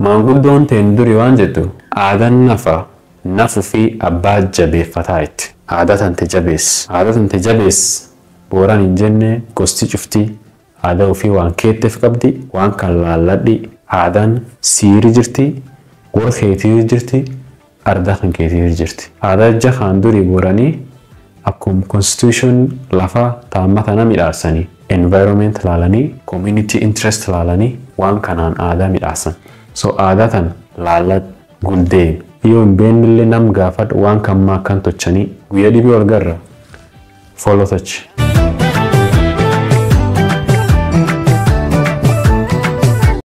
maanguddoon teen duri waan jettu aadaan nafa nafu fi abbaa jabeeffataa itti. Aadaa tante jabees. Aadaa tante jabees booraan hin jenne gosti cuftii aadaa ofii waan keetteef qabdi waan kan laalladhi aadaan siiri jirti warra keetii jirti ardaa kan keetii jirti. Aadaa ija kaan durii booranii akkuma constitution lafaa taammata na midhaarsanii environment laalanii community interest laalanii waan kanaan aadaa midhaarsan. So aadaa tan laalla guldeen yoo hin beennillee nam gaafadhu waan kan maakkan tochanii guyyaa dhibii wal garra follow touch.